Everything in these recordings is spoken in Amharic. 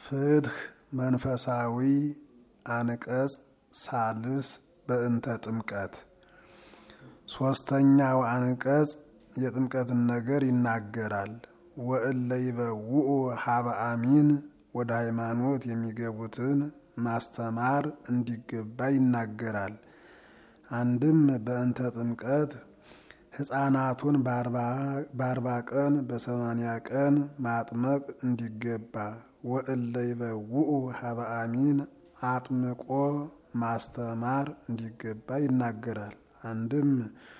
ፍትህ መንፈሳዊ አንቀጽ ሳልስ በእንተ ጥምቀት ሶስተኛው አንቀጽ የጥምቀትን ነገር ይናገራል። ወእለ ይበውኡ ሀበ አሚን ወደ ሃይማኖት የሚገቡትን ማስተማር እንዲገባ ይናገራል። አንድም በእንተ ጥምቀት ሕፃናቱን በአርባ ቀን በሰማንያ ቀን ማጥመቅ እንዲገባ ወእለ ይበውኡ ሀበ አሚን አጥምቆ ማስተማር እንዲገባ ይናገራል። አንድም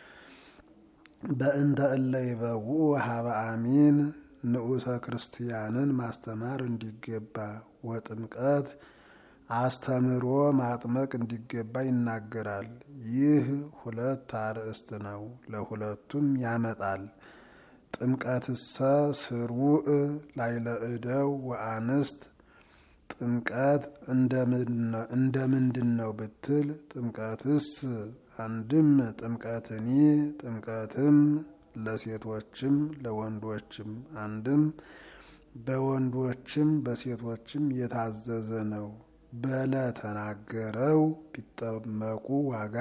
በእንተ እለ ይበውኡ ሀበ አሚን ንዑሰ ክርስቲያንን ማስተማር እንዲገባ ወጥምቀት አስተምሮ ማጥመቅ እንዲገባ ይናገራል። ይህ ሁለት አርእስት ነው፣ ለሁለቱም ያመጣል። ጥምቀትሰ ስርውእ ላይለ እደው ወአንስት ጥምቀት እንደ ምንድን ነው ብትል፣ ጥምቀትስ አንድም ጥምቀትኒ ጥምቀትም ለሴቶችም ለወንዶችም አንድም በወንዶችም በሴቶችም የታዘዘ ነው። በለ ተናገረው ቢጠመቁ ዋጋ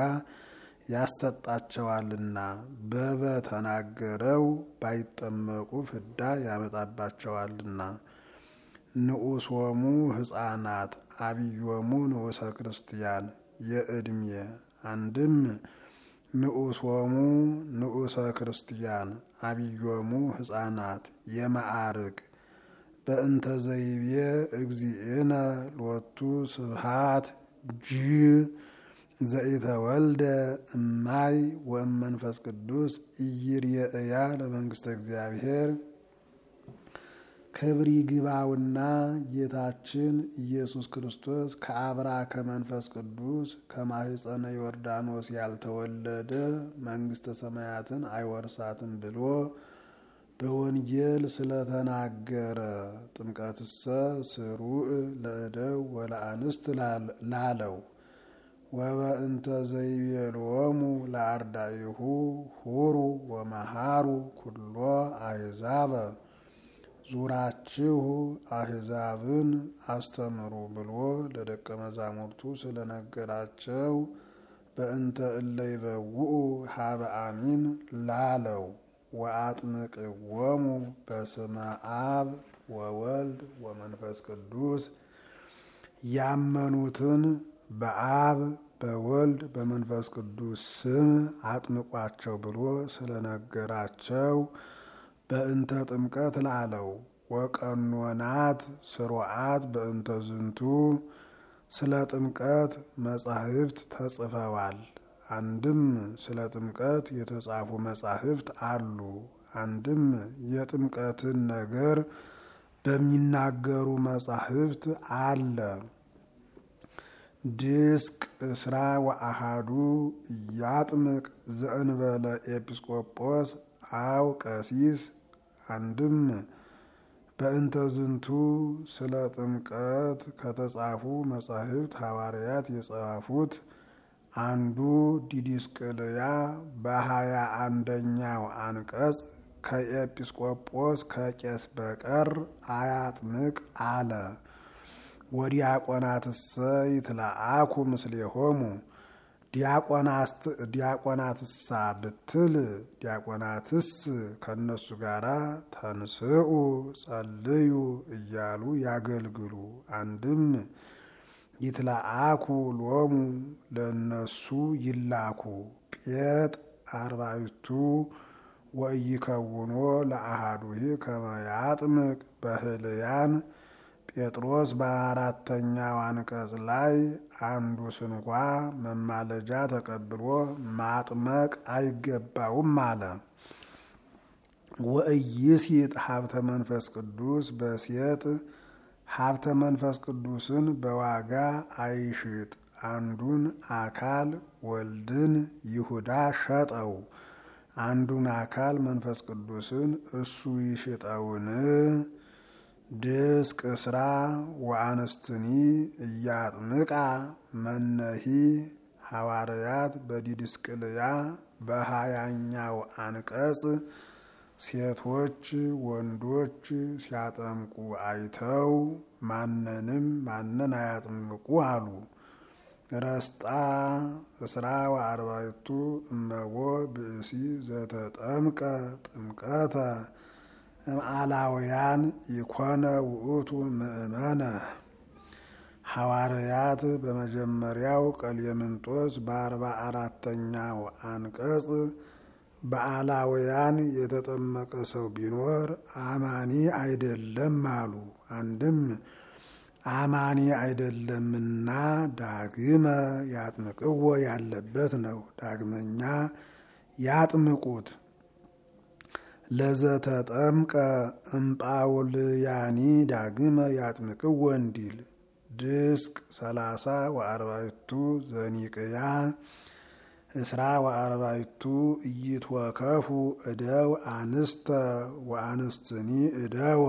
ያሰጣቸዋልና፣ በበ ተናገረው ባይጠመቁ ፍዳ ያመጣባቸዋልና። ንዑሶሙ ሕፃናት አብዮሙ ንዑሰ ክርስቲያን የዕድሜ አንድም ንዑሶሙ ንዑሰ ክርስቲያን አብዮሙ ሕፃናት የማዕርግ በእንተ ዘይቤ እግዚእነ ሎቱ ስብሃት ጅ ዘኢተወልደ እማይ ወእመንፈስ ቅዱስ ኢይርየእያ ለመንግስተ እግዚአብሔር ክብር ይግባውና ጌታችን ኢየሱስ ክርስቶስ ከአብራ ከመንፈስ ቅዱስ ከማህፀነ ዮርዳኖስ ያልተወለደ መንግስተ ሰማያትን አይወርሳትም ብሎ በወንጌል ስለተናገረ ጥምቀትሰ ስሩዕ ለእደው ወለአንስት ላለው ወበእንተ ዘይቤሎሙ ለአርዳኢሁ ሁሩ ወመሃሩ ኩሎ አሕዛበ ዙራችሁ አሕዛብን አስተምሩ ብሎ ለደቀ መዛሙርቱ ስለነገራቸው በእንተ እለ ይበውኡ ሀበ አሚን ላለው ወአጥምቅዎሙ በስመ አብ ወወልድ ወመንፈስ ቅዱስ ያመኑትን በአብ በወልድ በመንፈስ ቅዱስ ስም አጥምቋቸው ብሎ ስለነገራቸው በእንተ ጥምቀት ላለው ወቀኖናት ስሩዓት በእንተ ዝንቱ ስለ ጥምቀት መጻሕፍት ተጽፈዋል። አንድም ስለ ጥምቀት የተጻፉ መጻሕፍት አሉ። አንድም የጥምቀትን ነገር በሚናገሩ መጻሕፍት አለ። ድስቅ እስራ ወአሃዱ ያጥምቅ ዘእንበለ ኤጲስቆጶስ አው ቀሲስ አንድም በእንተ ዝንቱ ስለ ጥምቀት ከተጻፉ መጻሕፍት ሐዋርያት የጻፉት አንዱ ዲዲስቅልያ በሀያ አንደኛው አንቀጽ ከኤጲስቆጶስ ከቄስ በቀር አያጥምቅ አለ። ወዲያቆናትሰ ይትለአኩ ምስሌሆሙ ዲያቆናትሳ ብትል ዲያቆናትስ ከእነሱ ጋር ተንስኡ ጸልዩ እያሉ ያገልግሉ። አንድም ይትለአኩ ሎሙ ለእነሱ ይላኩ። ጴጥ አርባዕቱ ወኢይከውኖ ለአሃዱሂ ከመ ያጥምቅ በህልያን ጴጥሮስ በአራተኛው አንቀጽ ላይ አንዱ ስንኳ መማለጃ ተቀብሎ ማጥመቅ አይገባውም አለ። ወኢይሲጥ ሀብተ መንፈስ ቅዱስ በሴጥ ሀብተ መንፈስ ቅዱስን በዋጋ አይሽጥ። አንዱን አካል ወልድን ይሁዳ ሸጠው፣ አንዱን አካል መንፈስ ቅዱስን እሱ ይሽጠውን? ድስቅ ስራ ወአንስትኒ እያጥምቃ መነሂ ሐዋርያት በዲድስቅልያ በሀያኛው አንቀጽ ሴቶች ወንዶች ሲያጠምቁ አይተው ማንንም ማንን አያጥምቁ አሉ። ረስጣ እስራ ወአርባዕቱ እመቦ ብእሲ ዘተጠምቀ ጥምቀተ እምአላውያን ይኮነ ውእቱ ምእመነ ሐዋርያት በመጀመሪያው ቀሌምንጦስ በአርባ አራተኛው አንቀጽ በአላውያን የተጠመቀ ሰው ቢኖር አማኒ አይደለም አሉ። አንድም አማኒ አይደለምና ዳግመ ያጥምቅዎ ያለበት ነው። ዳግመኛ ያጥምቁት። ለዘተጠምቀ እምጳውልያኒ ዳግመ ያጥምቅዎ እንዲል ድስቅ ሰላሳ ወአርባዕቱ ዘኒቅያ እስራ ወአርባዕቱ ኢይትወከፉ እደው አንስተ ወአንስትኒ እደወ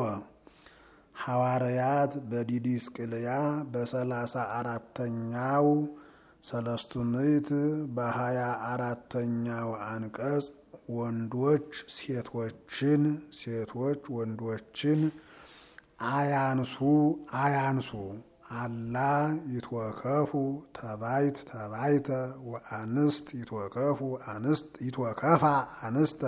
ሐዋርያት በዲዲስቅልያ በሰላሳ አራተኛው ሰለስቱ ምዕት በሀያ አራተኛው አንቀጽ ወንዶች ሴቶችን ሴቶች ወንዶችን አያንሱ አያንሱ አላ ይትወከፉ ተባይት ተባይተ ወአንስት ይትወከፉ አንስት ይትወከፋ አንስተ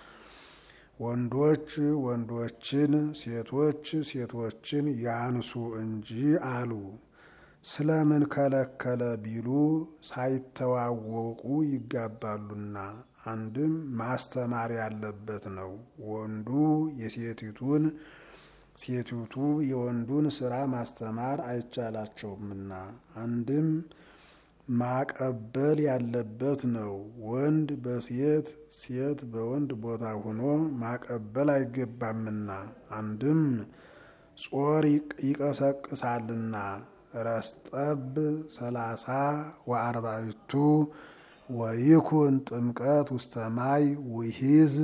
ወንዶች ወንዶችን ሴቶች ሴቶችን ያንሱ እንጂ አሉ። ስለምን ከለከለ ቢሉ ሳይተዋወቁ ይጋባሉና። አንድም ማስተማር ያለበት ነው። ወንዱ የሴቲቱን ሴቲቱ የወንዱን ስራ ማስተማር አይቻላቸውምና። አንድም ማቀበል ያለበት ነው። ወንድ በሴት ሴት በወንድ ቦታ ሆኖ ማቀበል አይገባምና። አንድም ጾር ይቀሰቅሳልና። ረስጠብ ሰላሳ ወአርባዕቱ ወይኩን ጥምቀት ውስተ ማይ ውሂዝ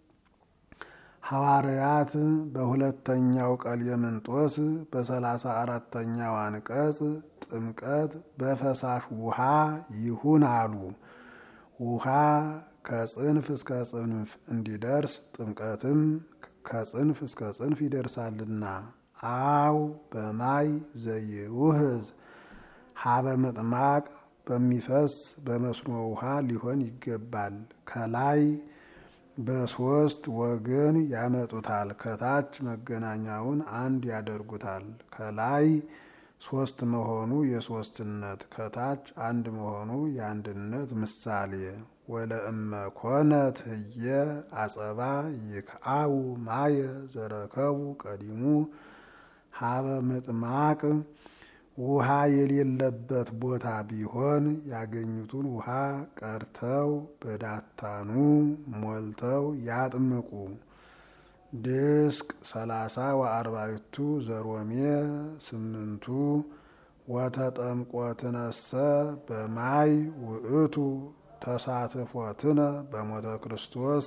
ሐዋርያት በሁለተኛው ቀሌምንጦስ በሰላሳ አራተኛው አንቀጽ ጥምቀት በፈሳሽ ውሃ ይሁን አሉ። ውሃ ከጽንፍ እስከ ጽንፍ እንዲደርስ ጥምቀትም ከጽንፍ እስከ ጽንፍ ይደርሳልና። አው በማይ ዘይውህዝ ሀበ ምጥማቅ በሚፈስ በመስኖ ውሃ ሊሆን ይገባል። ከላይ በሶስት ወገን ያመጡታል። ከታች መገናኛውን አንድ ያደርጉታል። ከላይ ሶስት መሆኑ የሶስትነት ከታች አንድ መሆኑ የአንድነት ምሳሌ። ወለእመ ኮነት ህየ አጸባ ይክአው ማየ ዘረከቡ ቀዲሙ ሀበ ምጥማቅ ውሃ የሌለበት ቦታ ቢሆን ያገኙትን ውሃ ቀርተው በዳታኑ ሞልተው ያጥምቁ። ድስቅ ሰላሳ ወአርባዕቱ ዘሮሜ ስምንቱ ወተጠምቆትነሰ በማይ ውእቱ ተሳትፎትነ በሞተ ክርስቶስ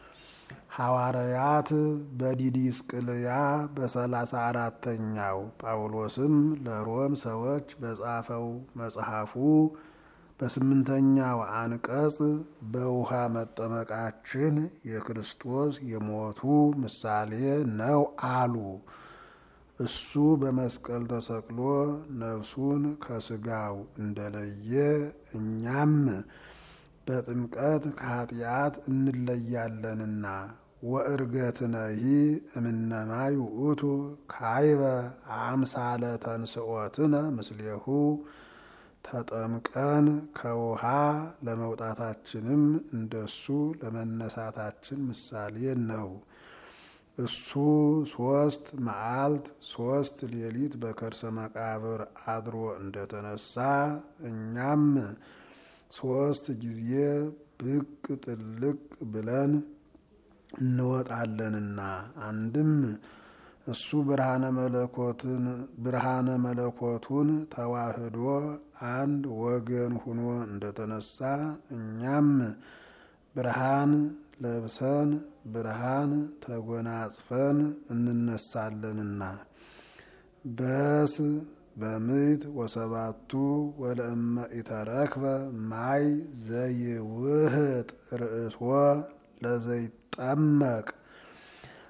ሐዋርያት በዲዲስቅልያ በሰላሳ አራተኛው ጳውሎስም ለሮም ሰዎች በጻፈው መጽሐፉ በስምንተኛው አንቀጽ በውሃ መጠመቃችን የክርስቶስ የሞቱ ምሳሌ ነው አሉ። እሱ በመስቀል ተሰቅሎ ነፍሱን ከስጋው እንደለየ እኛም በጥምቀት ከኃጢአት እንለያለንና ወእርገትነሂ እምነማይ ውእቱ ካይበ አምሳለ ተንስኦትነ ምስሌሁ ተጠምቀን ከውሃ ለመውጣታችንም እንደሱ ለመነሳታችን ምሳሌ ነው። እሱ ሶስት መዓልት ሶስት ሌሊት በከርሰ መቃብር አድሮ እንደተነሳ እኛም ሶስት ጊዜ ብቅ ጥልቅ ብለን እንወጣለንና አንድም እሱ ብርሃነ መለኮትን ብርሃነ መለኮቱን ተዋህዶ አንድ ወገን ሁኖ እንደተነሳ እኛም ብርሃን ለብሰን ብርሃን ተጎናጽፈን እንነሳለንና በስ በምዕት ወሰባቱ ወለእመ ኢተረክበ ማይ ዘይውህጥ ርእስዎ ለዘይጠመቅ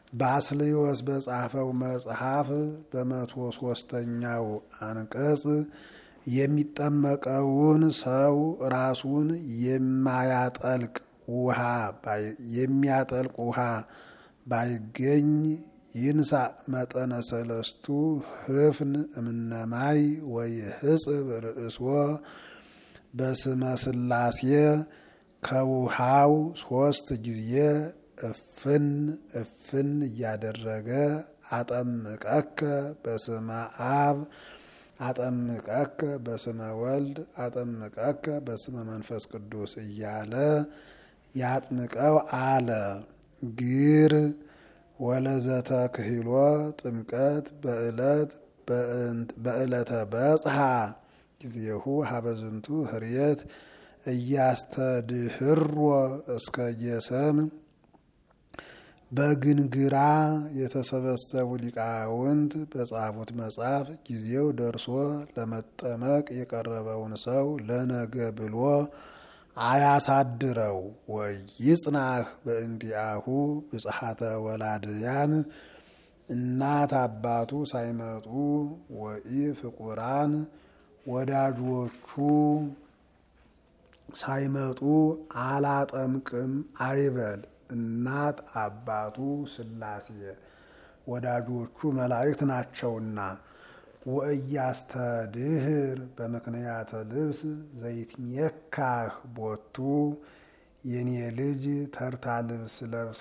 ባስልዮስ በጻፈው መጽሐፍ በመቶ ሶስተኛው አንቀጽ የሚጠመቀውን ሰው ራሱን የማያጠልቅ ውሃ የሚያጠልቅ ውሃ ባይገኝ ይንሳ መጠነ ሰለስቱ ህፍን እምነማይ ወይ ህጽብ ርእስዎ በስመ ስላሴ ከውሃው ሶስት ጊዜ እፍን እፍን እያደረገ አጠምቀከ በስመ አብ አጠምቀከ በስመ ወልድ አጠምቀከ በስመ መንፈስ ቅዱስ እያለ ያጥምቀው አለ። ግር ወለዘተ ክህሎ ጥምቀት በእለት በእለተ በጽሐ ጊዜሁ ሀበዝንቱ ህርየት እያስተድህሮ እስከ ጌሰም በግንግራ የተሰበሰቡ ሊቃውንት በጻፉት መጽሐፍ ጊዜው ደርሶ ለመጠመቅ የቀረበውን ሰው ለነገ ብሎ አያሳድረው። ወይ ይጽናህ በእንዲአሁ ብጽሐተ ወላድያን እናት አባቱ ሳይመጡ ወኢ ፍቁራን ወዳጆቹ ሳይመጡ አላጠምቅም አይበል። እናት አባቱ ሥላሴ ወዳጆቹ መላእክት ናቸውና። ወእያስተድህር በምክንያተ ልብስ ዘይትሜካህ ቦቱ የኔ ልጅ ተርታ ልብስ ለብሶ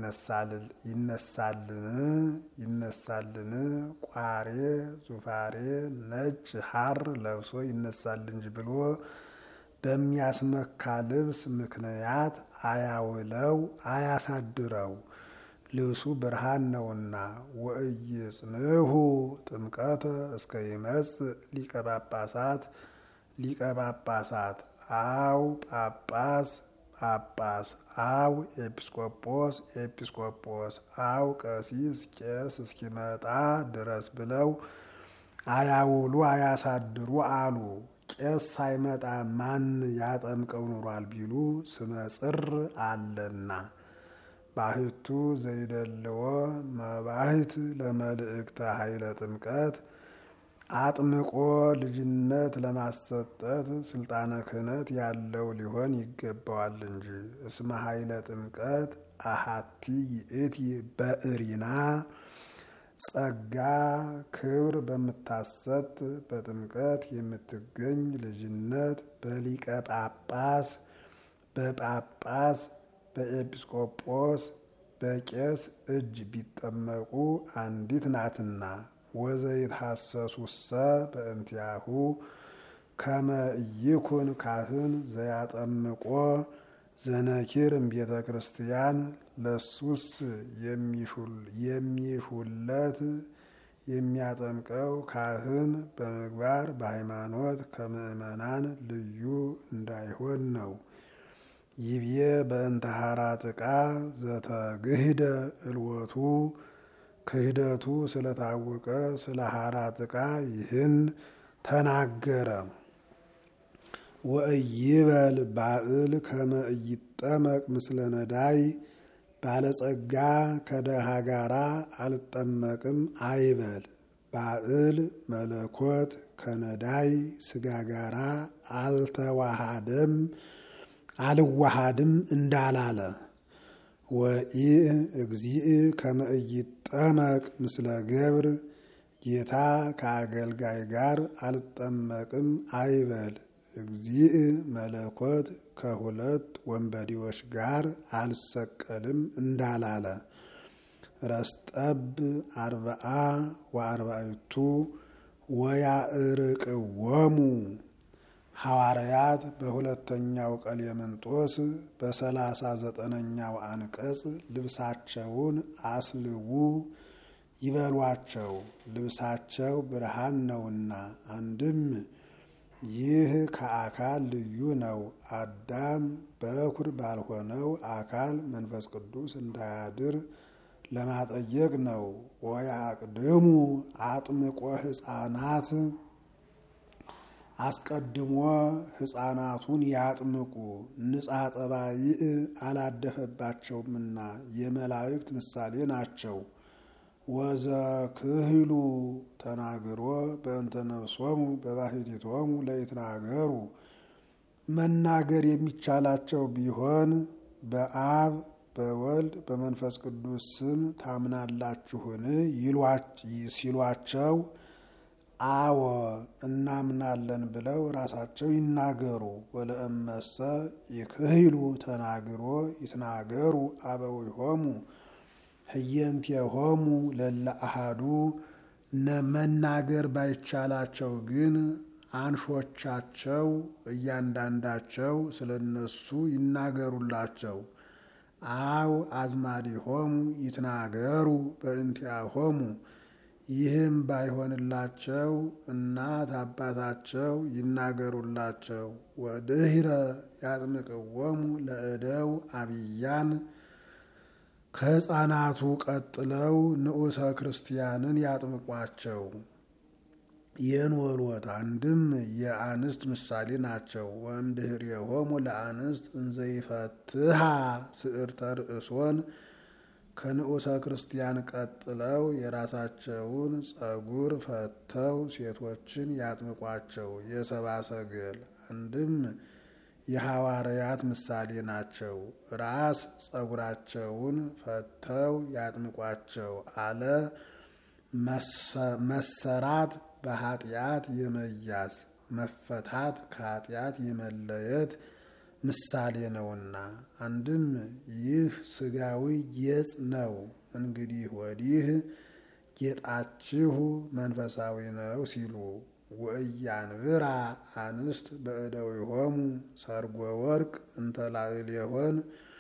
ይነሳልን ይነሳልን? ቋሬ ዙፋሬ ነጭ ሐር ለብሶ ይነሳል እንጂ ብሎ በሚያስመካ ልብስ ምክንያት አያውለው አያሳድረው። ልብሱ ብርሃን ነውና። ወእይጽንሁ ጥምቀተ እስከ ይመጽእ ሊቀ ጳጳሳት ሊቀ ጳጳሳት አው ጳጳስ ጳጳስ አው ኤጲስቆጶስ ኤጲስቆጶስ አው ቀሲስ ቄስ እስኪመጣ ድረስ ብለው አያውሉ አያሳድሩ አሉ። ቄስ ሳይመጣ ማን ያጠምቀው ኑሯል ቢሉ ስመ ጽር አለና። ባህቱ ዘይደልዎ መባህት ለመልእክተ ኃይለ ጥምቀት አጥምቆ ልጅነት ለማሰጠት ስልጣነ ክህነት ያለው ሊሆን ይገባዋል እንጂ። እስመ ኃይለ ጥምቀት አሃቲ ይእቲ በእሪና ጸጋ ክብር በምታሰጥ በጥምቀት የምትገኝ ልጅነት በሊቀ ጳጳስ በጳጳስ በኤጲስቆጶስ በቄስ እጅ ቢጠመቁ አንዲት ናትና። ወዘይትሐሰሱሰ በእንቲአሁ ከመ ኢይኩን ካህን ዘያጠምቆ ዘነኪር እምቤተ ክርስቲያን ለሱስ የሚሹለት የሚያጠምቀው ካህን በምግባር በሃይማኖት ከምእመናን ልዩ እንዳይሆን ነው። ይብዬ በእንተ ሐራ ጥቃ ዘተግህደ እልወቱ ክህደቱ ስለታወቀ ስለ ሐራ ጥቃ ይህን ተናገረ። ወእይበል ባእል ከመ ኢይጠመቅ ምስለ ነዳይ ባለጸጋ ከደሃ ጋራ አልጠመቅም አይበል። ባእል መለኮት ከነዳይ ስጋ ጋራ አልተዋሃደም አልዋሃድም እንዳላለ ወኢ እግዚእ ከመ ኢይጠመቅ ምስለ ገብር ጌታ ከአገልጋይ ጋር አልጠመቅም አይበል። እግዚእ መለኮት ከሁለት ወንበዴዎች ጋር አልሰቀልም እንዳላለ ረስጠብ አርብዓ ወአርባዕቱ ወያእርቅዎሙ ሐዋርያት በሁለተኛው ቀሌምንጦስ በሰላሳ ዘጠነኛው አንቀጽ ልብሳቸውን አስልዉ ይበሏቸው፣ ልብሳቸው ብርሃን ነውና። አንድም ይህ ከአካል ልዩ ነው። አዳም በኩር ባልሆነው አካል መንፈስ ቅዱስ እንዳያድር ለማጠየቅ ነው። ወያቅድሙ አጥምቆ ሕፃናት አስቀድሞ ሕፃናቱን ያጥምቁ ንጻ ጠባይእ አላደፈባቸውምና የመላእክት ምሳሌ ናቸው። ወዘክህሉ ተናግሮ በእንተ ነፍሶሙ በባሕቲቶሙ ለይትናገሩ መናገር የሚቻላቸው ቢሆን በአብ በወልድ በመንፈስ ቅዱስ ስም ታምናላችሁን ሲሏቸው አወ እናምናለን ብለው ራሳቸው ይናገሩ። ወለእመሰ ይክህሉ ተናግሮ ይትናገሩ አበዊሆሙ ህየንቴሆሙ ለለ አሃዱ መናገር ባይቻላቸው ግን አንሾቻቸው እያንዳንዳቸው ስለ እነሱ ይናገሩላቸው። አው አዝማዲሆሙ ይትናገሩ በእንቲአሆሙ ይህም ባይሆንላቸው እናት አባታቸው ይናገሩላቸው። ወድህረ ያጥምቅዎሙ ለእደው አብያን ከሕፃናቱ ቀጥለው ንዑሰ ክርስቲያንን ያጥምቋቸው። የንወልወት አንድም የአንስት ምሳሌ ናቸው። ወእምድኅሬሆሙ ለአንስት እንዘይፈትሃ ስዕርተ ርእሶን ከንዑሰ ክርስቲያን ቀጥለው የራሳቸውን ጸጉር ፈተው ሴቶችን ያጥምቋቸው። የሰብአ ሰገል አንድም የሐዋርያት ምሳሌ ናቸው። ራስ ጸጉራቸውን ፈተው ያጥምቋቸው አለ። መሰራት በኃጢአት የመያዝ መፈታት ከኃጢአት የመለየት ምሳሌ ነውና፣ አንድም ይህ ስጋዊ ጌጽ ነው። እንግዲህ ወዲህ ጌጣችሁ መንፈሳዊ ነው ሲሉ ወእያንብራ አንስት በእደዊሆሙ ሰርጎ ወርቅ እንተ ላዕሌሆን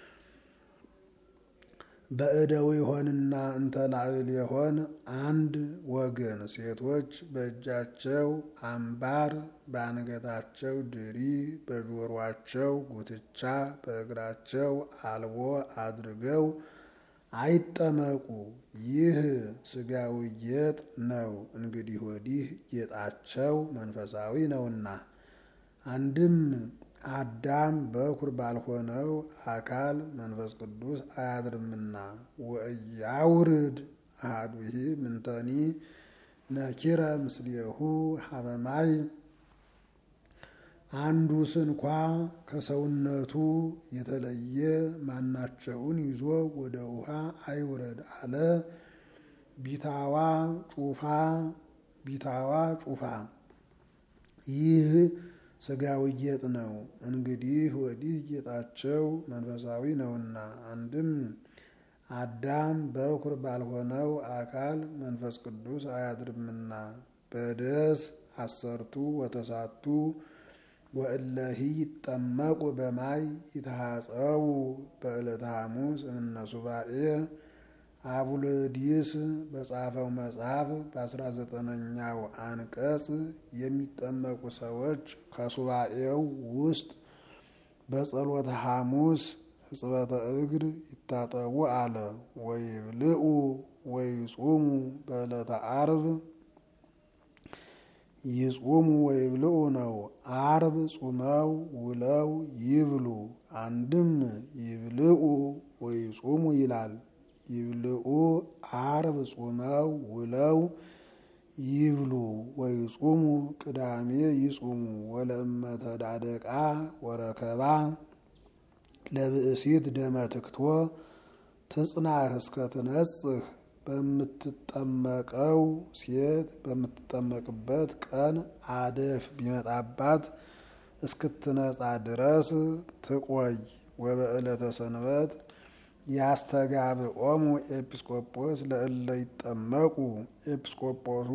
በእደዊሆንና እንተ ላዕሌሆን አንድ ወገን ሴቶች በእጃቸው አምባር፣ በአንገታቸው ድሪ፣ በጆሯቸው ጉትቻ፣ በእግራቸው አልቦ አድርገው አይጠመቁ። ይህ ስጋዊ ጌጥ ነው። እንግዲህ ወዲህ ጌጣቸው መንፈሳዊ ነውና አንድም አዳም በኩር ባልሆነው አካል መንፈስ ቅዱስ አያድርምና ወእያውርድ አሐዱሂ ምንተኒ ነኪረ ምስሌሁ ሀበማይ አንዱ ስንኳ ከሰውነቱ የተለየ ማናቸውን ይዞ ወደ ውሃ አይውረድ አለ። ቢታዋ ጩፋ ቢታዋ ጩፋ ይህ ስጋዊ ጌጥ ነው። እንግዲህ ወዲህ ጌጣቸው መንፈሳዊ ነውና አንድም አዳም በኩር ባልሆነው አካል መንፈስ ቅዱስ አያድርምና በደስ አሰርቱ ወተሳቱ ወእለሂ ይጠመቁ በማይ ይተሃጸው በዕለተ ሐሙስ እምነ ሱባኤ አቡልዲስ በጻፈው መጽሐፍ በአስራ ዘጠነኛው አንቀጽ የሚጠመቁ ሰዎች ከሱባኤው ውስጥ በጸሎተ ሐሙስ ሕጽበተ እግር ይታጠቡ አለ። ወይብልዑ ወይጹሙ በዕለተ አርብ ይጹሙ ወይብልዑ ነው። አርብ ጹመው ውለው ይብሉ። አንድም ይብልዑ ወይጹሙ ይላል። ይብልዑ አርብ ጹመው ውለው ይብሉ ወይጹሙ ቅዳሜ ይጹሙ ወለእመተ ዳደቃ ወረከባ ለብእሲት ደመ ትክቶ ትጽናህ እስከ ትነጽህ በምትጠመቀው ሴት በምትጠመቅበት ቀን አደፍ ቢመጣባት እስክትነጻ ድረስ ትቆይ። ወበዕለተ ሰንበት ያስተጋብኦሙ ኤጲስቆጶስ ለእለ ይጠመቁ ኤጲስቆጶሱ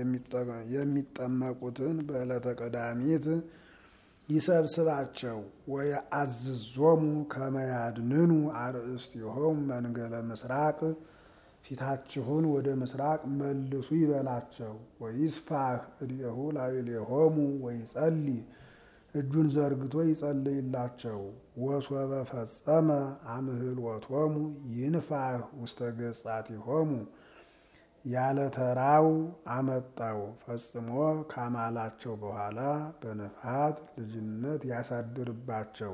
የሚጠመቁትን በዕለተ ቀዳሚት ይሰብስባቸው። ወየአዝዞሙ ከመያድንኑ አርእስቲሆሙ መንገለ ምስራቅ ፊታችሁን ወደ ምስራቅ መልሱ ይበላቸው። ወይስፋህ እዴሁ ላዕሌሆሙ ወይጸልይ እጁን ዘርግቶ ይጸልይላቸው። ወሶበ ፈጸመ አምህልወቶሙ ይንፋህ ውስተ ገጻቲሆሙ ያለ ተራው አመጣው። ፈጽሞ ካማላቸው በኋላ በነፋት ልጅነት ያሳድርባቸው።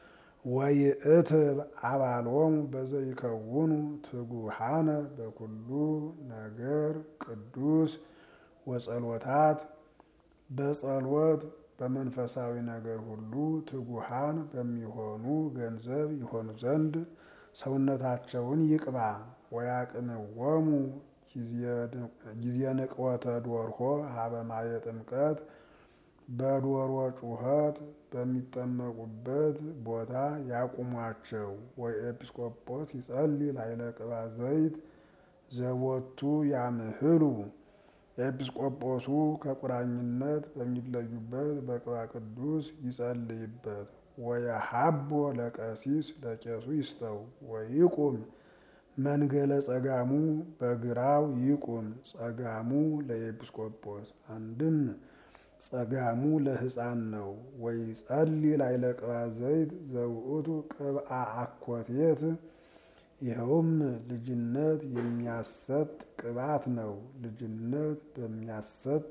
ወይእትብ አባሎሙ በዘይከውኑ ትጉሃነ በኩሉ ነገር ቅዱስ ወጸሎታት በጸሎት በመንፈሳዊ ነገር ሁሉ ትጉሃን በሚሆኑ ገንዘብ ይሆኑ ዘንድ ሰውነታቸውን ይቅባ። ወያቅንወሙ ጊዜ ንቅወተ ዶርሆ ሀበ ማየ ጥምቀት በዶሮ ጩኸት በሚጠመቁበት ቦታ ያቁሟቸው። ወይ ኤጲስቆጶስ ይጸልይ ላዕለ ቅባ ዘይት ዘቦቱ ያምህሉ ኤጲስቆጶሱ ከቁራኝነት በሚለዩበት በቅባ ቅዱስ ይጸልይበት። ወየሀቦ ለቀሲስ ለቄሱ ይስጠው። ወይቁም መንገለ ጸጋሙ በግራው ይቁም። ጸጋሙ ለኤጲስቆጶስ አንድም ጸጋሙ ለሕፃን ነው። ወይ ጸልይ ላዕለ ቅባ ዘይት ዘውእቱ ቅብአ አኮቴት ይኸውም ልጅነት የሚያሰጥ ቅባት ነው። ልጅነት በሚያሰጥ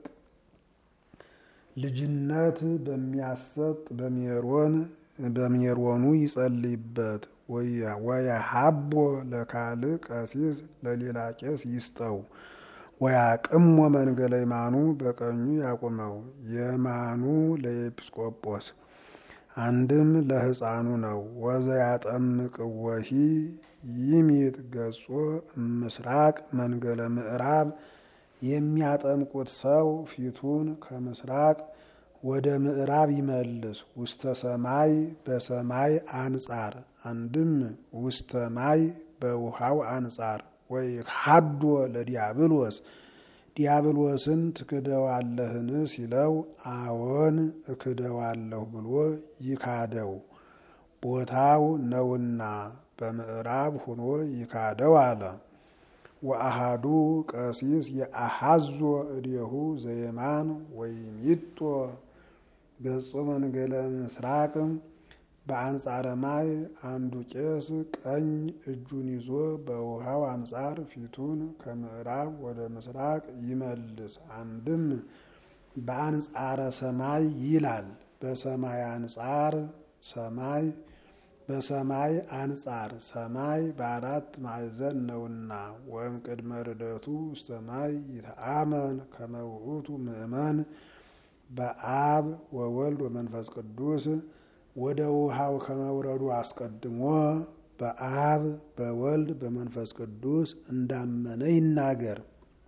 ልጅነት በሚያሰጥ በሜሮን በሜሮኑ ይጸልይበት። ወየሀቦ ለካልእ ቀሲስ ለሌላ ቄስ ይስጠው። ወያቅሞ መንገለ የማኑ በቀኙ ያቁመው። የማኑ ለኤጲስቆጶስ አንድም ለሕፃኑ ነው። ወዘያጠምቅ ወሂ ይሚጥ ገጾ ምስራቅ መንገለ ምዕራብ የሚያጠምቁት ሰው ፊቱን ከምስራቅ ወደ ምዕራብ ይመልስ። ውስተ ሰማይ በሰማይ አንጻር አንድም ውስተ ማይ በውሃው አንጻር ወይ ሀዶ ለዲያብሎስ ዲያብሎስን ትክደዋለህን ሲለው አዎን እክደዋለሁ ብሎ ይካደው ቦታው ነውና በምዕራብ ሆኖ ይካደው አለ። ወአሃዱ ቀሲስ የአሃዞ እዴሁ ዘየማን ወይሚጦ ገጾ መንገለ ምስራቅ በአንጻረ ማይ አንዱ ቄስ ቀኝ እጁን ይዞ በውሃው አንጻር ፊቱን ከምዕራብ ወደ ምስራቅ ይመልስ። አንድም በአንጻረ ሰማይ ይላል። በሰማይ አንጻር ሰማይ በሰማይ አንጻር ሰማይ በአራት ማዕዘን ነውና ወይም ቅድመ ርደቱ ውስተ ማይ ይተአመን ከመ ውእቱ ምእመን በአብ ወወልድ ወመንፈስ ቅዱስ ወደ ውሃው ከመውረዱ አስቀድሞ በአብ በወልድ በመንፈስ ቅዱስ እንዳመነ ይናገር።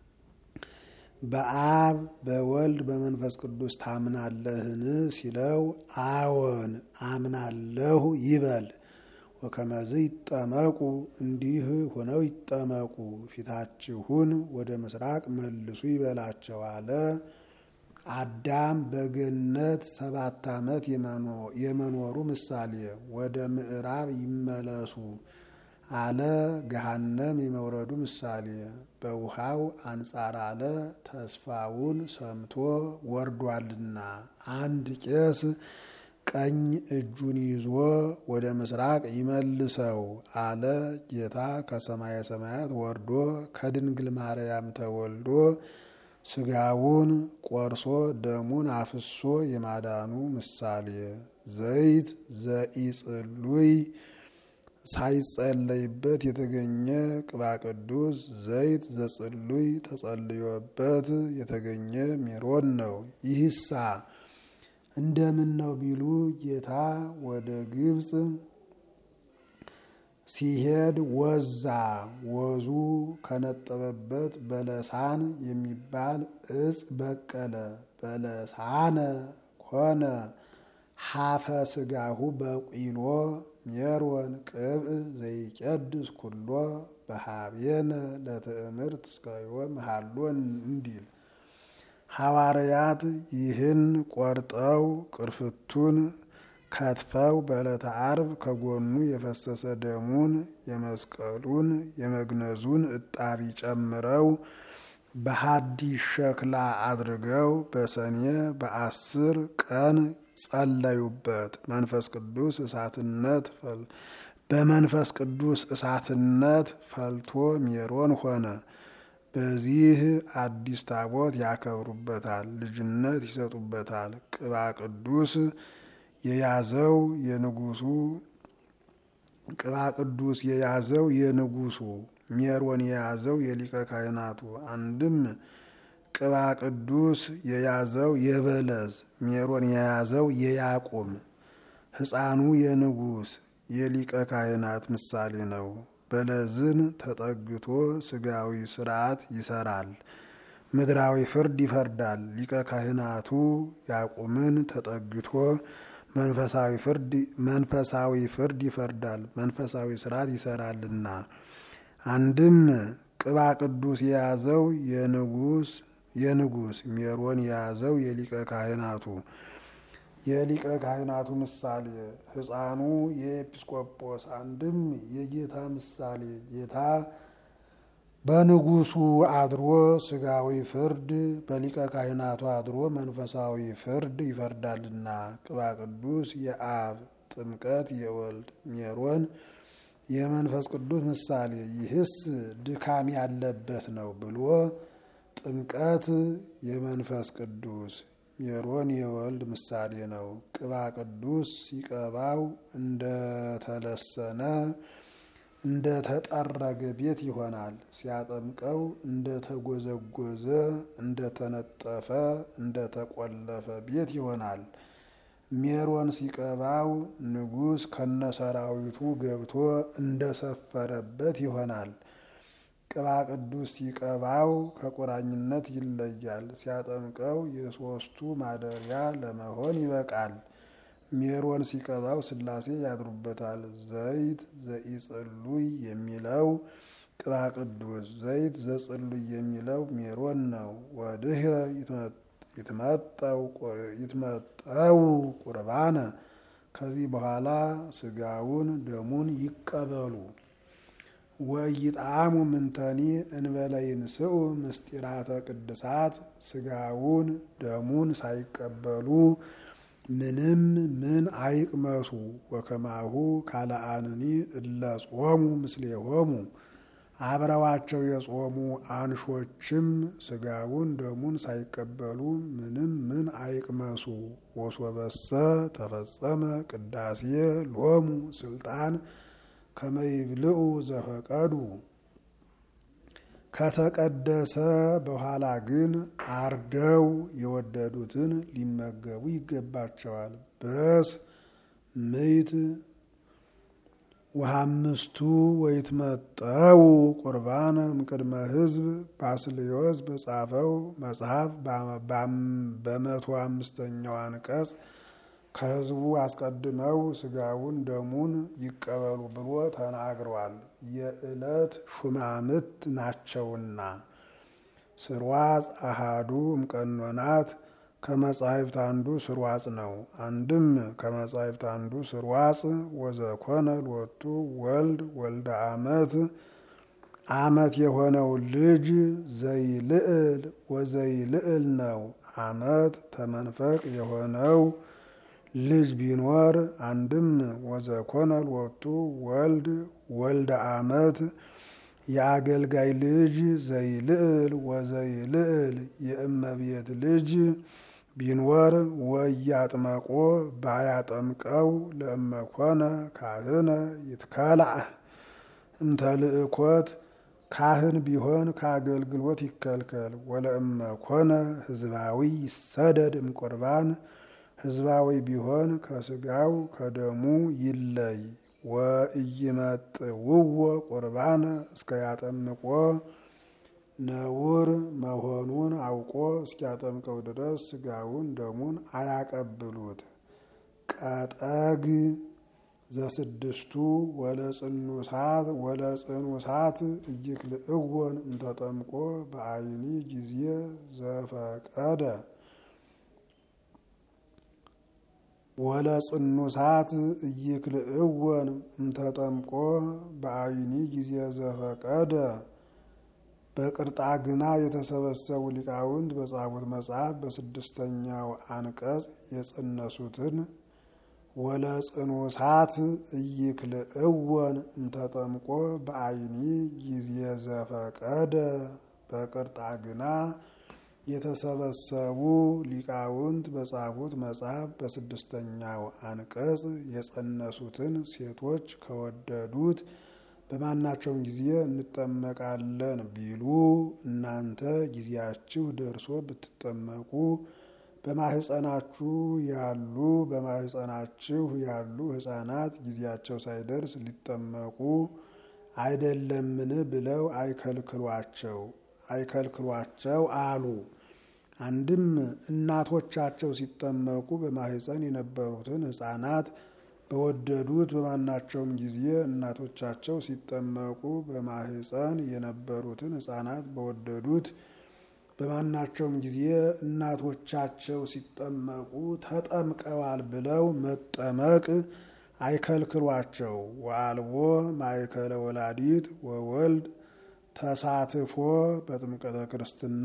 በአብ በወልድ በመንፈስ ቅዱስ ታምናለህን ሲለው አዎን አምናለሁ ይበል። ወከመዝ ይጠመቁ እንዲህ ሆነው ይጠመቁ፣ ፊታችሁን ወደ ምስራቅ መልሱ ይበላቸው አለ። አዳም በገነት ሰባት ዓመት የመኖሩ ምሳሌ ወደ ምዕራብ ይመለሱ አለ። ገሃነም የመውረዱ ምሳሌ በውሃው አንጻር አለ። ተስፋውን ሰምቶ ወርዷልና አንድ ቄስ ቀኝ እጁን ይዞ ወደ ምስራቅ ይመልሰው አለ። ጌታ ከሰማየ ሰማያት ወርዶ ከድንግል ማርያም ተወልዶ ስጋውን ቆርሶ ደሙን አፍሶ የማዳኑ ምሳሌ ዘይት ዘኢጽሉይ ሳይጸለይበት የተገኘ ቅባ ቅዱስ ዘይት ዘጽሉይ ተጸልዮበት የተገኘ ሜሮን ነው። ይህሳ እንደምን ነው ቢሉ ጌታ ወደ ግብፅ ሲሄድ ወዛ ወዙ ከነጠበበት በለሳን የሚባል እጽ በቀለ። በለሳነ ኮነ ሀፈ ስጋሁ በቂሎ ሜሮን ቅብእ ዘይቀድስ ኩሎ በሀቤነ ለትእምርት እስከ ዮም ሃሎን እንዲል ሐዋርያት ይህን ቆርጠው ቅርፍቱን ከትፈው በዕለተ ዓርብ ከጎኑ የፈሰሰ ደሙን የመስቀሉን የመግነዙን እጣቢ ጨምረው በሐዲስ ሸክላ አድርገው በሰኔ በአስር ቀን ጸለዩበት። መንፈስ ቅዱስ እሳትነት በመንፈስ ቅዱስ እሳትነት ፈልቶ ሜሮን ሆነ። በዚህ አዲስ ታቦት ያከብሩበታል፣ ልጅነት ይሰጡበታል። ቅባ ቅዱስ የያዘው የንጉሱ ቅባ ቅዱስ የያዘው የንጉሱ ሜሮን የያዘው የሊቀ ካህናቱ አንድም ቅባ ቅዱስ የያዘው የበለዝ ሜሮን የያዘው የያቁም ሕፃኑ የንጉስ የሊቀ ካህናት ምሳሌ ነው። በለዝን ተጠግቶ ስጋዊ ስርዓት ይሰራል፣ ምድራዊ ፍርድ ይፈርዳል። ሊቀ ካህናቱ ያቁምን ተጠግቶ መንፈሳዊ ፍርድ መንፈሳዊ ፍርድ ይፈርዳል፣ መንፈሳዊ ስርዓት ይሰራልና። አንድም ቅባ ቅዱስ የያዘው የንጉስ የንጉስ ሜሮን የያዘው የሊቀ ካህናቱ የሊቀ ካህናቱ ምሳሌ ሕፃኑ የኤጲስቆጶስ አንድም የጌታ ምሳሌ ጌታ በንጉሱ አድሮ ስጋዊ ፍርድ በሊቀ ካህናቱ አድሮ መንፈሳዊ ፍርድ ይፈርዳልና። ቅባ ቅዱስ የአብ ጥምቀት የወልድ ሜሮን የመንፈስ ቅዱስ ምሳሌ ይህስ ድካም ያለበት ነው ብሎ ጥምቀት የመንፈስ ቅዱስ ሜሮን የወልድ ምሳሌ ነው። ቅባ ቅዱስ ሲቀባው እንደተለሰነ እንደተጠረገ ቤት ይሆናል። ሲያጠምቀው እንደተጎዘጎዘ እንደተነጠፈ እንደተቆለፈ ቤት ይሆናል። ሜሮን ሲቀባው ንጉሥ ከነሰራዊቱ ገብቶ እንደሰፈረበት ይሆናል። ቅባ ቅዱስ ሲቀባው ከቁራኝነት ይለያል። ሲያጠምቀው የሦስቱ ማደሪያ ለመሆን ይበቃል። ሜሮን ሲቀባው ሥላሴ ያድሩበታል። ዘይት ዘኢጽሉይ የሚለው ቅባ ቅዱስ፣ ዘይት ዘጽሉይ የሚለው ሜሮን ነው። ወድህረ ይትመጠው ቁርባነ ከዚህ በኋላ ስጋውን ደሙን ይቀበሉ። ወይጣሙ ምንተኒ እንበለ ይንስኡ ምስጢራተ ቅድሳት ስጋውን ደሙን ሳይቀበሉ ምንም ምን አይቅመሱ። ወከማሁ ካልአንኒ እለ ጾሙ ምስሌሆሙ አብረዋቸው የጾሙ አንሾችም ስጋውን ደሙን ሳይቀበሉ ምንም ምን አይቅመሱ። ወሶበሰ ተፈጸመ ቅዳሴ ሎሙ ስልጣን ከመይብልዑ ዘፈቀዱ ከተቀደሰ በኋላ ግን አርደው የወደዱትን ሊመገቡ ይገባቸዋል። በስ ምይት ወሃምስቱ ወይትመጠው ቁርባን እምቅድመ ሕዝብ ባስልዮስ በጻፈው መጽሐፍ በመቶ አምስተኛው አንቀጽ ከሕዝቡ አስቀድመው ስጋውን ደሙን ይቀበሉ ብሎ ተናግሯል። የዕለት ሹማምት ናቸውና ስርዋጽ አሃዱ እምቀኖናት ከመጻሕፍት አንዱ ስርዋጽ ነው። አንድም ከመጻሕፍት አንዱ ስርዋጽ ወዘኮነ ሎቱ ወልድ ወልደ አመት አመት የሆነው ልጅ ዘይልዕል ወዘይልዕል ነው። አመት ተመንፈቅ የሆነው ልጅ ቢኖር አንድም ወዘኮነ ሎቱ ወልድ ወልደ አመት የአገልጋይ ልጅ ዘይልዕል ወዘይልዕል የእመቤት ልጅ ቢኖር ወያጥመቆ ባያጠምቀው ለእመኮነ ካህነ ይትከላዕ እምተልእኮት ካህን ቢሆን ከአገልግሎት ይከልከል። ወለእመኮነ ህዝባዊ ይሰደድ እምቁርባን ህዝባዊ ቢሆን ከስጋው ከደሙ ይለይ። ወኢይመጥውዎ ቁርባነ እስከ ያጠምቆ ነውር መሆኑን አውቆ እስኪያጠምቀው ድረስ ስጋውን ደሙን አያቀብሉት። ቀጠግ ዘስድስቱ ወለጽኑሳት ወለጽኑሳት እይክልእወን እንተጠምቆ በአይኒ ጊዜ ዘፈቀደ ወለጽኑሳት እይክልእወን እንተጠምቆ በአይኒ ጊዜ ዘፈቀደ በቅርጣ ግና የተሰበሰቡ ሊቃውንት በጻፉት መጽሐፍ በስድስተኛው አንቀጽ የጸነሱትን ወለጽኑሳት እይክልእወን እንተጠምቆ በአይኒ ጊዜ ዘፈቀደ በቅርጣግና የተሰበሰቡ ሊቃውንት በጻፉት መጽሐፍ በስድስተኛው አንቀጽ የጸነሱትን ሴቶች ከወደዱት በማናቸውም ጊዜ እንጠመቃለን ቢሉ እናንተ ጊዜያችሁ ደርሶ ብትጠመቁ በማህፀናችሁ ያሉ በማህፀናችሁ ያሉ ሕፃናት ጊዜያቸው ሳይደርስ ሊጠመቁ አይደለምን ብለው አይከልክሏቸው አይከልክሏቸው አሉ። አንድም እናቶቻቸው ሲጠመቁ በማህፀን የነበሩትን ሕፃናት በወደዱት በማናቸውም ጊዜ እናቶቻቸው ሲጠመቁ በማህፀን የነበሩትን ሕፃናት በወደዱት በማናቸውም ጊዜ እናቶቻቸው ሲጠመቁ ተጠምቀዋል ብለው መጠመቅ አይከልክሏቸው። ወአልቦ ማእከለ ወላዲት ወወልድ ተሳትፎ በጥምቀተ ክርስትና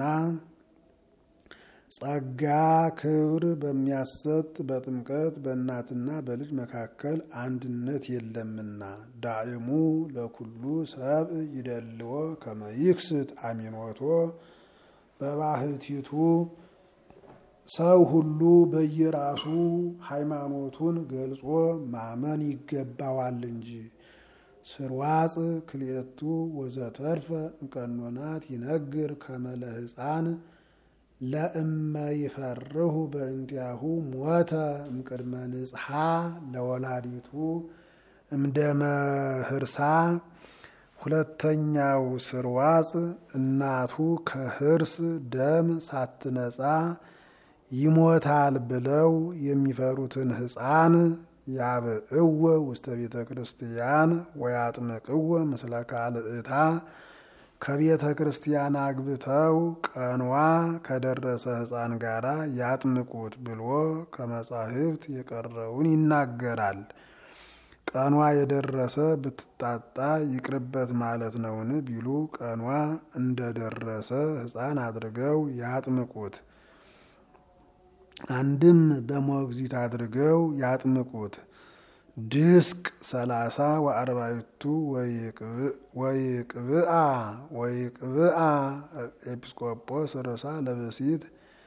ጸጋ ክብር በሚያሰጥ በጥምቀት በእናትና በልጅ መካከል አንድነት የለምና ዳእሙ ለኩሉ ሰብ ይደልዎ ከመይክስት አሚኖቶ በባህቲቱ ሰው ሁሉ በየራሱ ሃይማኖቱን ገልጾ ማመን ይገባዋል እንጂ ስርዋጽ ክልኤቱ ወዘተርፈ እምቀኖናት ይነግር ከመለ ሕፃን ለእመ ይፈርሁ በእንዲያሁ ሞተ እምቅድመ ንጽሐ ለወላዲቱ እምደመ ህርሳ። ሁለተኛው ስርዋጽ እናቱ ከህርስ ደም ሳትነጻ ይሞታል ብለው የሚፈሩትን ሕፃን ያብእወ ውስተ ቤተ ክርስቲያን ወያጥምቅወ ምስለ ካልእታ ከቤተ ክርስቲያን አግብተው ቀኗ ከደረሰ ሕፃን ጋር ያጥምቁት ብሎ ከመጻሕፍት የቀረውን ይናገራል። ቀኗ የደረሰ ብትጣጣ ይቅርበት ማለት ነውን ቢሉ ቀኗ እንደደረሰ ሕፃን አድርገው ያጥምቁት። አንድም በሞግዚት አድርገው ያጥምቁት። ድስቅ ሰላሳ ወአርባዕቱ ወይቅብአ ወይቅብአ ኤጲስቆጶስ ርዕሳ ለብሲት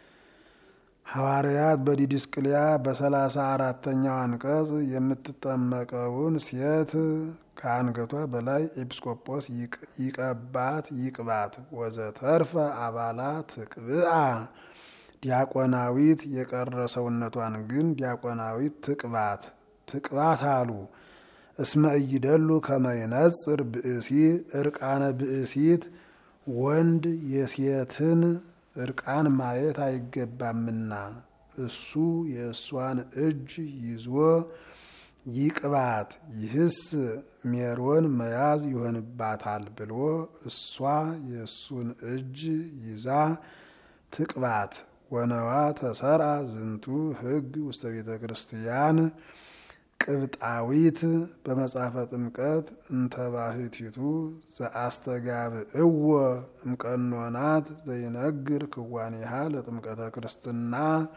ሐዋርያት በዲድስቅልያ በሰላሳ አራተኛው አንቀጽ የምትጠመቀውን ሴት ከአንገቷ በላይ ኤጲስቆጶስ ይቀባት ይቅባት። ወዘተርፈ አባላት ትቅብአ ዲያቆናዊት የቀረ ሰውነቷን ግን ዲያቆናዊት ትቅባት ትቅባት አሉ። እስመ እይደሉ ከመይነጽር ብእሲ እርቃነ ብእሲት ወንድ የሴትን እርቃን ማየት አይገባምና እሱ የእሷን እጅ ይዞ ይቅባት፣ ይህስ ሜሮን መያዝ ይሆንባታል ብሎ እሷ የእሱን እጅ ይዛ ትቅባት። ወነዋ ተሰርአ ዝንቱ ሕግ ውስተ ቤተ ክርስቲያን ቅብጣዊት በመጽሐፈ ጥምቀት እንተባህቲቱ ዘአስተጋብእዎ እምቀኖናት ዘይነግር ክዋኔሃ ለጥምቀተ ክርስትና።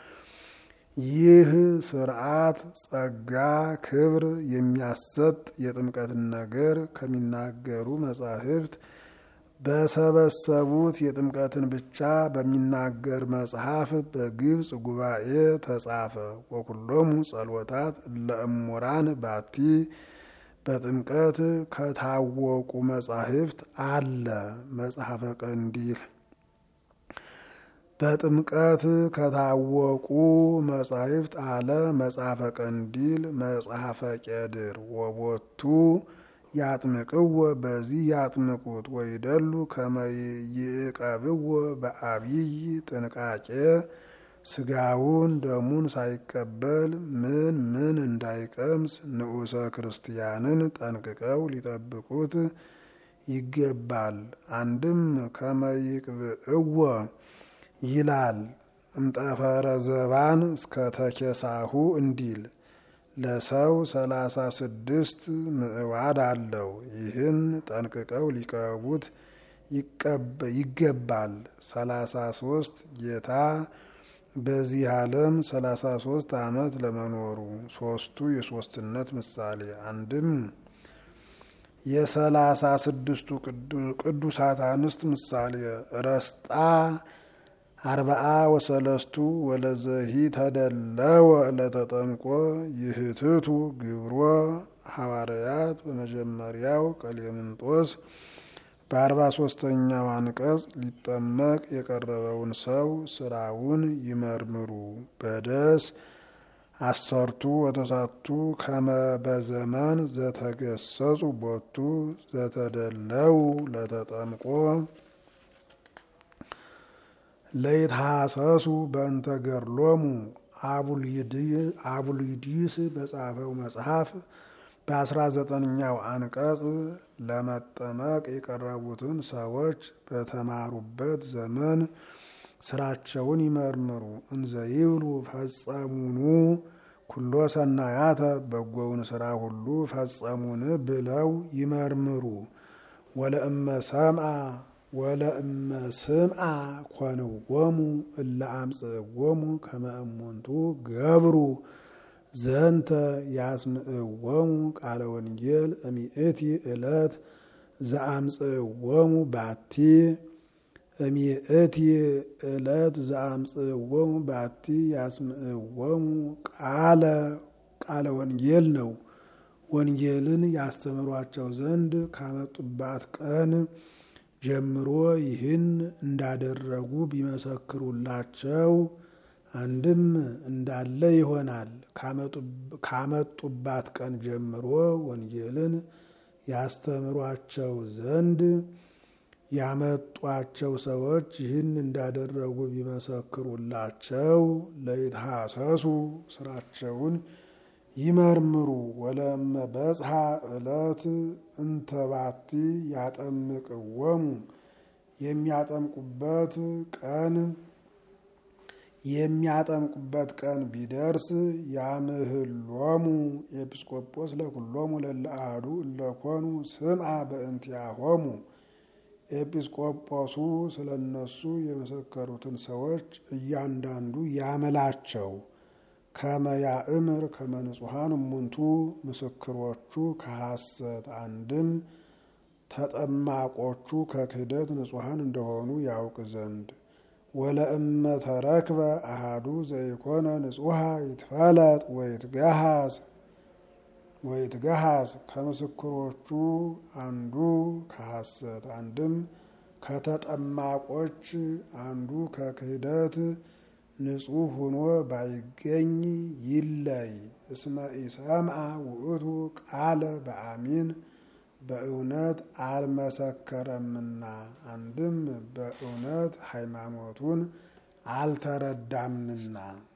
ይህ ስርዓት ጸጋ ክብር የሚያሰጥ የጥምቀትን ነገር ከሚናገሩ መጻሕፍት በሰበሰቡት የጥምቀትን ብቻ በሚናገር መጽሐፍ በግብፅ ጉባኤ ተጻፈ። ወኩሎሙ ጸሎታት ለእሙራን ባቲ በጥምቀት ከታወቁ መጻሕፍት አለ መጽሐፈ ቀንዲል በጥምቀት ከታወቁ መጻሕፍት አለ መጽሐፈ ቀንዲል፣ መጽሐፈ ቄድር ወቦቱ ያጥምቅዎ በዚህ ያጥምቁት ወይደሉ ከመይቀብዎ በአብይ ጥንቃቄ ስጋውን ደሙን ሳይቀበል ምን ምን እንዳይቀምስ ንዑሰ ክርስቲያንን ጠንቅቀው ሊጠብቁት ይገባል። አንድም ከመይቅብእዎ ይላል እምጠፈረ ዘባን እስከ ተኬሳሁ እንዲል ለሰው ሰላሳ ስድስት ምዕዋድ አለው። ይህን ጠንቅቀው ሊቀቡት ይገባል። ሰላሳ ሶስት ጌታ በዚህ ዓለም ሰላሳ ሶስት ዓመት ለመኖሩ ሶስቱ የሶስትነት ምሳሌ አንድም የሰላሳ ስድስቱ ቅዱሳት አንስት ምሳሌ ረስጣ አርባአ ወሰለስቱ ወለዘሂ ተደለወ ለተጠምቆ ይህትቱ ግብሮ ሐዋርያት በመጀመሪያው ቀሌምንጦስ በአርባ ሶስተኛው አንቀጽ ሊጠመቅ የቀረበውን ሰው ስራውን ይመርምሩ። በደስ አሰርቱ ወተሳቱ ከመ በዘመን ዘተገሰጹ ቦቱ ዘተደለው ለተጠምቆ ለይትሐሰሱ በእንተ ገድሎሙ አቡልይዲስ በጻፈው መጽሐፍ በአስራ ዘጠነኛው አንቀጽ ለመጠመቅ የቀረቡትን ሰዎች በተማሩበት ዘመን ስራቸውን ይመርምሩ። እንዘ ይብሉ ፈጸሙኑ ኩሎ ሰናያተ በጎውን ስራ ሁሉ ፈጸሙን ብለው ይመርምሩ። ወለእመ ሰምአ ወለእመ ስምአ ኮንዎሙ እለ አምጽእዎሙ ከመ እሙንቱ ገብሩ ዘንተ ያስምዕዎሙ ቃለ ወንጌል እሚእቲ ዕለት ዘአምጽእዎሙ ባቲ እሚእቲ ዕለት ዘአምጽእዎሙ ባቲ ያስምዕዎሙ ቃለ ቃለ ወንጌል ነው። ወንጌልን ያስተምሯቸው ዘንድ ካመጡባት ቀን ጀምሮ ይህን እንዳደረጉ ቢመሰክሩላቸው አንድም እንዳለ ይሆናል። ካመጡባት ቀን ጀምሮ ወንጌልን ያስተምሯቸው ዘንድ ያመጧቸው ሰዎች ይህን እንዳደረጉ ቢመሰክሩላቸው ለይትሐሰሱ ስራቸውን ይመርምሩ። ወለመ በጽሐ ዕለት እንተባቲ ያጠምቅዎሙ የሚያጠምቁበት ቀን የሚያጠምቁበት ቀን ቢደርስ ያምህሎሙ ኤጲስቆጶስ ለኩሎሙ ለለ አሐዱ እለኮኑ ስምዐ በእንቲአሆሙ ኤጲስቆጶሱ ስለ እነሱ የመሰከሩትን ሰዎች እያንዳንዱ ያመላቸው። ከመ ያእምር ከመ ንጹሐን እሙንቱ ምስክሮቹ ከሐሰት አንድም ተጠማቆቹ ከክህደት ንጹሐን እንደሆኑ ያውቅ ዘንድ ወለእመ ተረክበ አሃዱ ዘይኮነ ንጹሐ ይትፈለጥ ወይትገሃዝ ወይትገሃዝ ከምስክሮቹ አንዱ ከሐሰት አንድም ከተጠማቆች አንዱ ከክህደት ንጹሕ ሆኖ ባይገኝ ይለይ። እስመ ኢሰምዐ ውእቱ ቃለ በአሚን በእውነት አልመሰከረምና አንድም በእውነት ሃይማኖቱን አልተረዳምና